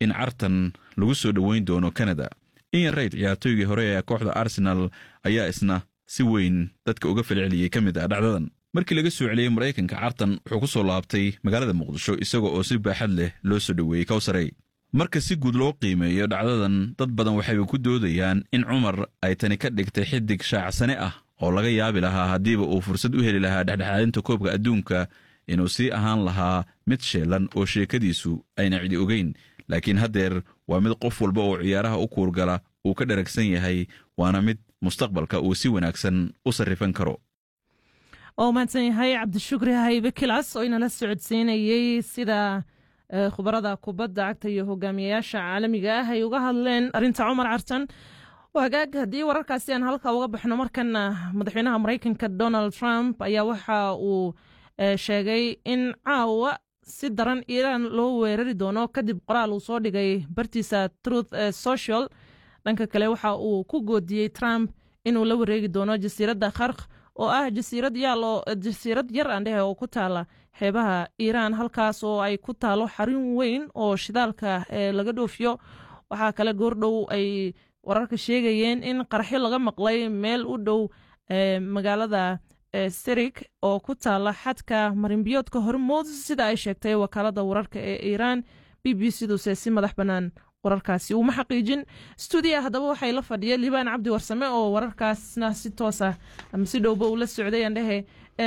in cartan lagu soo dhoweyn doono kanada ian rayd ciyaartooygii hore ee kooxda arsenal ayaa isna si weyn dadka uga falceliyey ka mid ah dhacdadan markii laga soo celiyey maraykanka cartan wuxuu ku soo laabtay magaalada muqdisho isaga oo si baaxad leh loo soo dhoweeyey kawsarey marka si guud loo qiimeeyo dhacdadan dad badan waxayba ku doodayaan in cumar ay tani ka dhigtay xidig shaacsane ah oo laga yaabi lahaa haddiiba uu fursad u heli lahaa dhexdhexaadinta koobka adduunka inuu sii ahaan lahaa mid sheelan oo sheekadiisu ayna cidi ogeyn laakiin haddeer waa mid qof walba oo ciyaaraha u kuurgala uu ka dharagsan yahay waana mid mustaqbalka uu si wanaagsan u sarrifan karo oo mahadsan yahay cabdishukri haybe kilas oo inala socodsiinayey sida khubarada kubadda cagta iyo hogaamiyayaasha caalamiga ah ay uga hadleen arrinta cumar cartan hagaag haddii wararkaasi aan halka uga baxno markana madaxweynaha maraykanka donald trump ayaa waxa uu sheegay in caawa si daran iiraan loo weerari doono kadib qoraal uu soo dhigay bartiisa truth social dhanka kale waxa uu ku goodiyey trump inuu la wareegi doono jasiiradda khark oo ah jasiirad yaalo jasiirad yar aandhehe oo ku taala xeebaha iiraan halkaas oo ay ku taalo xarun weyn oo shidaalka laga dhoofiyo waxaa kale goordhow ay wararka sheegayeen in qaraxyo laga maqlay meel u dhow magaalada serik oo ku taala xadka marinbiyoodka hormuud sida ay sheegtay wakaalada wararka ee iiraan b b cduse si madax bannaan wararkaasi uma xaqiijin stuudiya haddaba waxay la fadhiya liibaan cabdi warsame oo wararkaasna si toosa ama si dhowba ula socday andhehe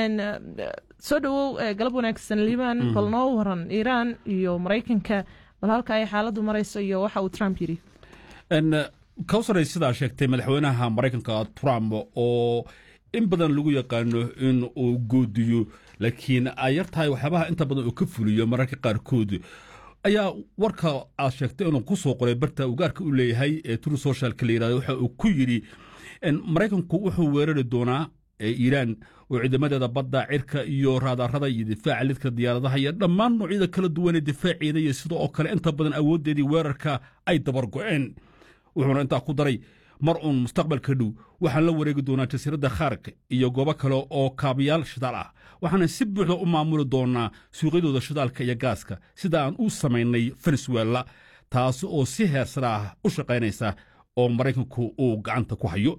soo dhowow galab wanaagsan liibaan bal noo waran iiraan iyo maraykanka bal halka ay xaaladdu marayso iyo waxa uu trump yidhi kawsaray sidaa sheegtay madaxweynaha maraykanka trump oo in badan lagu yaqaano in uu goodiyo laakiin ay yar tahay waxyaabaha inta badan uu ka fuliyo mararka qaarkood ayaa warka aad sheegtay inuu ku soo qoray barta ugaarka u leeyahay ee turu socialka la yirahdo waxa uu ku yidhi maraykanku wuxuu weerari doonaa iiraan oo ciidamadeeda badda cirka iyo raadarada iyo difaaca lidka diyaaradaha iyo dhammaan noocyada kala duwan ee difaaceeda iyo sidoo oo kale inta badan awooddeedii weerarka ay dabar go'een wuxuuna intaa ku daray mar uun mustaqbalka dhow waxaan la wareegi doonaa jasiiradda khaark iyo goobo kale oo kaabayaal shidaal ah waxaana si buuxda u maamuli doonaa suuqyadooda shidaalka iyo gaaska sida aan u samaynay venezuela taasi oo si heersara ah u shaqaynaysa oo maraykanku uu gacanta ku hayo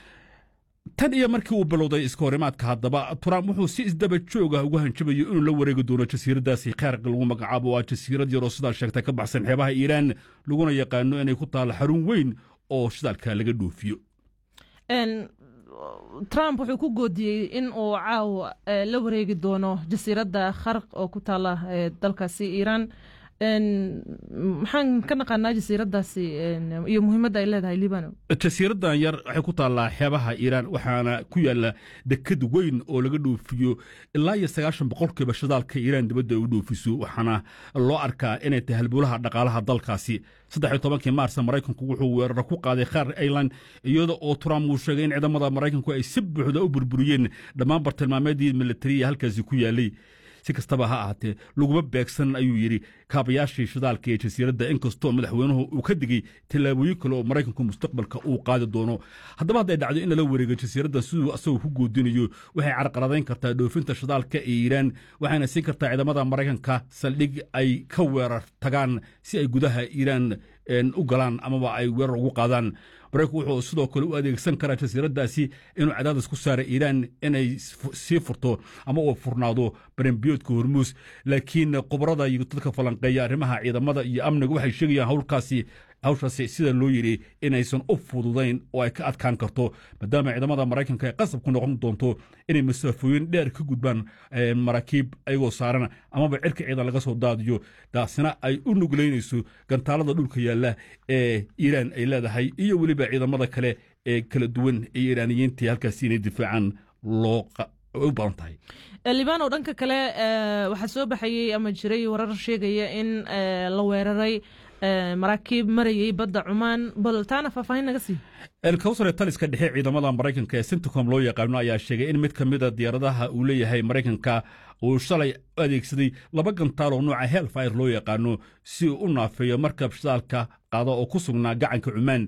tan iyo markii uu bilowday iska horimaadka haddaba trump wuxuu si isdaba joog ah ugu hanjabayo inuu la wareegi doono jasiiraddaasi khaarka lagu magacaabo waa jasiirad yaroo sidaa sheegta ka baxsan xeebaha iiraan laguna yaqaano inay ku taalla xarun weyn oo shidaalka laga dhoofiyo trump wuxuu ku goodiyey in uu caawa la wareegi doono jasiiradda kharq oo ku taala dalkaasi iiraan maxaan ka naqaanaa jasiiraddaasi iyo muhiimadda ay leedahay libano jasiiraddan yar waxay ku taallaa xeebaha iiraan waxaana ku yaalla deked weyn oo laga dhoofiyo ilaa iyo sagaashan boqolkiiba shidaalka iiraan dibadda ay u dhoofiso waxaana loo arkaa inay tahay halbowlaha dhaqaalaha dalkaasi saddex iyo tobankii maarsa maraykanku wuxuu weeraro ku qaaday khaar ailan iyada oo trump uu sheegay in ciidamada maraykanku ay si buuxda u burburiyeen dhammaan bartilmaameedii militariya halkaasi ku yaallay si kastaba ha ahaatee laguma beegsan ayuu yidhi kaabayaashii shidaalka ee jasiiradda inkastoo madaxweynuhu uu ka digey tallaabooyin kale oo maraykanku mustaqbalka uu qaadi doono haddaba hadday dhacdo in lala wareego jasiiradda siduu asagoo ku goodinayo waxay carqaladayn kartaa dhoofinta shidaalka ee iiraan waxayna siin kartaa ciidamada maraykanka saldhig ay ka weerar tagaan si ay gudaha iiraan u galaan amaba ay weerar ugu qaadaan maraykanku wuxuu sidoo kale u adeegsan karaa jasiiraddaasi inuu cadaadis ku saara iiraan inay sii furto ama uu furnaado barenbiyoodka hormuus laakiin khubarada iyo dadka falanqeeya arrimaha ciidamada iyo amniga waxay sheegayaan howlkaasi hawshaasi sida loo yidhi inaysan u fududayn oo ay ka adkaan karto maadaama ciidamada maraykanka ay qasab ku noqon doonto inay masaafooyin dheer ka gudbaan maraakiib ayagoo saaran amaba cirka ciidan laga soo daadiyo taasina ay u nuglaynayso gantaalada dhulka yaalla ee iiraan ay leedahay iyo weliba ciidamada kale ee kala duwan ee iiraaniyiinta halkaasi inay difaacaan loo u badan tahay libano dhanka kale waxaa soo baxayey ama jiray warar sheegaya in la weeraray maraakiib marayey badda cumaan bal taana faahfaahin naga sii elkawsare taliska dhexe ciidamada maraykanka ee centicom loo yaqaano ayaa sheegay in mid ka mida diyaaradaha uu leeyahay maraykanka uu shalay u adeegsaday laba gantaal oo nooca helfire loo yaqaano si uu u naafeeyo markab shidaalka qaada oo ku sugnaa gacanka cumaan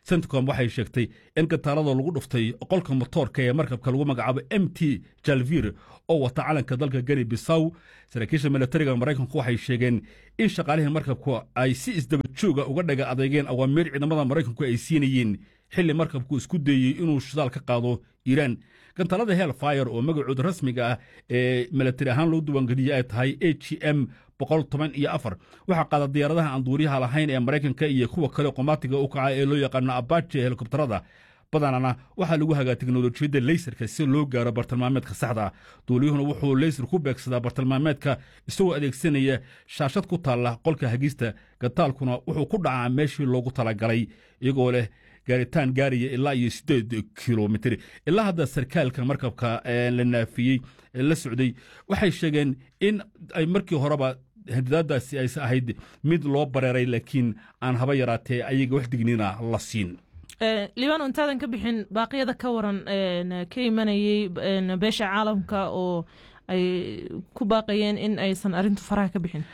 centcom waxay sheegtay in gantaalada lagu dhuftay qolka motoorka ee markabka lagu magacaabo m t jalvir oo wata calanka dalka geni bisaw saraakiisha militariga maraykanku waxay sheegeen in shaqaalihii markabku ay si isdaba jooga uga dhaga adeegeen awaamiir ciidamada maraykanku ay siinayeen xilli markabku isku dayey inuu shidaal ka qaado iiraan gantaalada helfire oo magacooda rasmiga ah ee militari ahaan loo diiwaangeliyey ay tahay a g m boqol toban iyo afar waxaa qaada diyaaradaha aan duuriyaha lahayn ee maraykanka iyo kuwa kale qomaatiga u kaca ee loo yaqaano abaje helikobtarada badanana waxaa lagu hagaa teknolojiyadda leysarka si loo gaaro bartilmaameedka saxda duuliyuhuna wuxuu leysar ku beegsadaa bartilmaameedka isagoo adeegsanaya shaashad ku taalla qolka hagista gataalkuna wuxuu ku dhacaa meeshii loogu talagalay iyagoo leh gaaritaan gaaraya ilaa iyo sideed kilomitr ilaa hadda sarkaalka markabka la naafiyey la socday waxay sheegeen in ay markii horeba hadidaadaasi aysa ahayd mid loo bareeray laakiin aan haba yaraatee ayaga wax dignina la siin liibano intaadan ka bixin baaqyada ka waran ka imanayey beesha caalamka oo ay ku baaqayeen in aysan arintu faraha ka bixin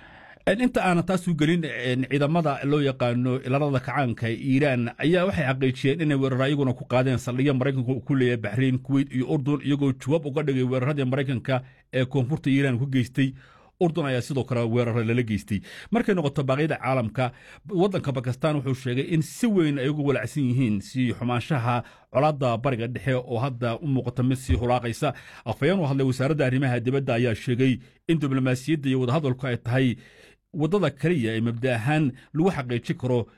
inta aanan taas u gelin ciidamada loo yaqaano ilarada kacaanka iiraan ayaa waxay xaqiijiyeen inay weerar ayaguna ku qaadeen saldhigya maraykanka ku leeyahay baxrayn kuweyt iyo urdun iyagoo jawaab uga dhigay weeraradii maraykanka ee koonfurta iiraan ku geystay urdun ayaa sidoo kale weerara lala geystay markay noqoto baaqyada caalamka waddanka bakistan wuxuu sheegay in si weyn ay uga walacsan yihiin sii xumaanshaha colaadda bariga dhexe oo hadda u muuqata mid sii hulaaqaysa afhayeen u hadlay wasaaradda arrimaha dibadda ayaa sheegay in diblomaasiyadda iyo wadahadalku ay tahay waddada keliya ee mabda ahaan lagu xaqiijin karo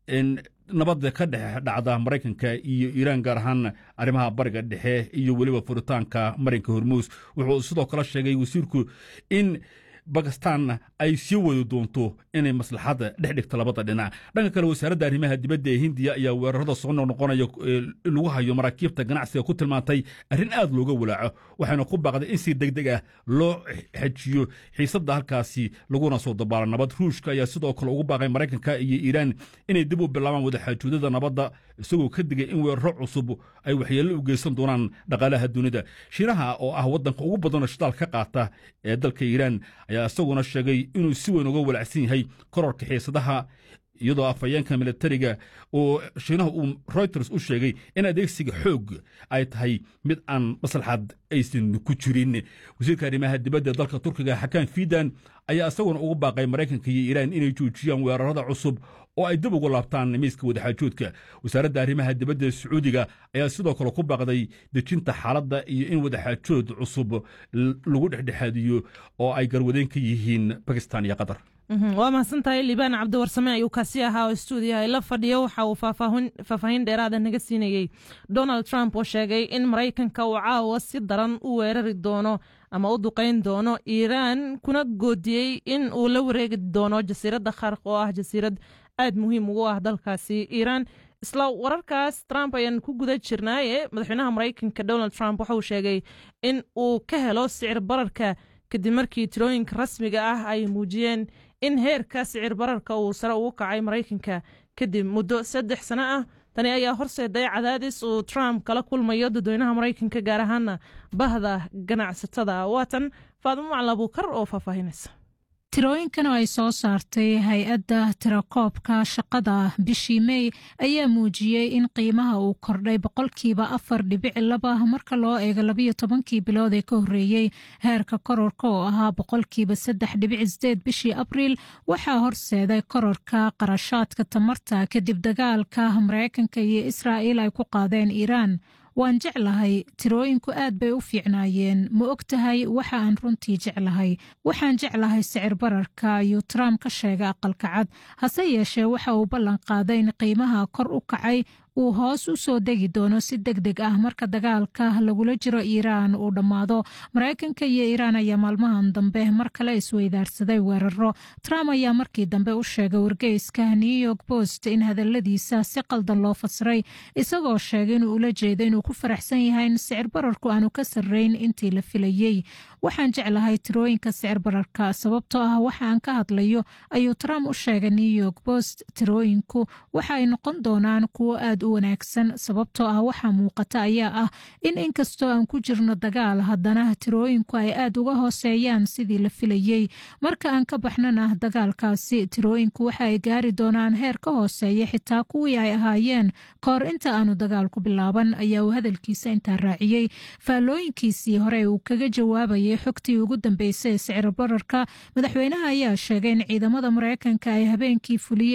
nabadda ka dhex dhacda maraykanka iyo iiraan gaar ahaan arrimaha bariga dhexe iyo weliba furitaanka marinka hormuus wuxuu sidoo kale sheegay wasiirku in bakistan ay sii wadi doonto inay maslaxadda dhex dhigto labada dhinac dhanka kale wasaaradda arrimaha dibadda ee hindiya ayaa weerarada soo noqnoqonaya lagu hayo maraakiibta ganacsiga ku tilmaantay arrin aad looga walaaco waxayna ku baaqday in si deg deg ah loo xejiyo xiisadda halkaasi laguna soo dabaalo nabad ruushka ayaa sidoo kale ugu baaqay maraykanka iyo iiraan inay dib u bilaabaan wadaxaajoodada nabadda isagoo ka digay in weeraro cusub ay waxyeello u geysan doonaan dhaqaalaha dunida shiinaha oo ah waddanka ugu badanoo shidaal ka qaata ee dalka iiraan ayaa isaguna sheegay inuu si weyn uga walacsan yahay kororka xiisadaha iyadoo afhayeenka militariga oo shiinaha uu reuters u sheegay in adeegsiga xoog ay tahay mid aan maslaxad aysan ku jirin wasiirka arrimaha dibadda dalka turkiga xakaan fidan ayaa isaguna ugu baaqay maraykanka iyo iiraan inay joojiyaan weerarada cusub oo ay dib ugu laabtaan miiska wadaxaajoodka wasaaradda arrimaha dibadda sacuudiga ayaa sidoo kale ku baaqday dejinta xaaladda iyo in wadaxaajood cusub lagu dhexdhexaadiyo oo ay garwadeen ka yihiin bakistan iyo qatar waa mahadsantahay liibaan cabdiwarsame ayuu kaasi ahaa oo stuudiyaha la fadhiya waxa uu faahfaahin dheeraada naga siinayey donald trump oo sheegay in maraykanka uu caawa si daran u weerari doono ama u duqayn doono iiraan kuna goodiyey in uu la wareegi doono jasiiradda kharq oo ah jasiirad aad muhiim ugu ah dalkaasi iiraan isla wararkaas trump ayaan ku guda jirnaaye madaxweynaha maraykanka donald trump waxauu sheegay in uu ka helo sicir bararka kadib markii tirooyinka rasmiga ah ay muujiyeen in heerka sicir bararka uu sare ugu kacay maraykanka kadib muddo saddex sano ah tani ayaa horseeday cadaadis uu trump kala kulmayo dadweynaha maraykanka gaar ahaana bahda ganacsatada waatan faadimo macalin abuukar oo faahfaahinaysa tirooyinkan oo ay soo saartay hay-adda tirakoobka shaqada bishii mey ayaa muujiyey in qiimaha uu kordhay boqolkiiba afar dhibic laba marka loo eego labayo tobankii bilood ee ka horreeyey heerka kororka oo ahaa boqolkiiba saddex dhibic sideed bishii abriil waxaa horseeday kororka qarashaadka tamarta kadib dagaalka maraykanka iyo israa'iil ay ku qaadeen iiraan waan jeclahay tirooyinku aad bay u fiicnaayeen ma og tahay waxa aan runtii jeclahay waxaan jeclahay sicir bararka ayuu trump ka sheegay aqalka cad hase yeeshee waxa uu ballan qaaday in qiimaha kor u kacay uu hoos u soo degi doono si deg deg ah marka dagaalka lagula jiro iiraan uu dhammaado maraykanka iyo iiraan ayaa maalmahan dambe mar kale isweydaarsaday weeraro trump ayaa markii dambe u sheegay wargeyska new york post in hadaladiisa si qaldan loo fasiray isagoo sheegay inuu ula jeedo inuu ku faraxsan yahay in sicir bararku aanu ka sarreyn intii la filayey waxaan jeclahay tirooyinka sicir bararka sababtoo ah waxa aan ka hadlayo ayuu trump u sheegay new york post tirooyinku waxa ay noqon doonaan kuwo aad u wanaagsan sababtoo ah waxaa muuqata ayaa ah in inkastoo aan ku jirno dagaal haddana tirooyinku ay aad uga hooseeyaan sidii la filayey marka aan ka baxnana dagaalkaasi tirooyinku waxa ay gaari doonaan heer ka hooseeya xitaa kuwii ay ahaayeen kahor inta aanu dagaalku bilaaban ayaa uu hadalkiisa intaa raaciyey faallooyinkiisii hore uu kaga jawaabayay xogtii ugu dambeysay ee sicir bararka madaxweynaha ayaa sheegay in ciidamada mareykanka ay habeenkii fuliyeen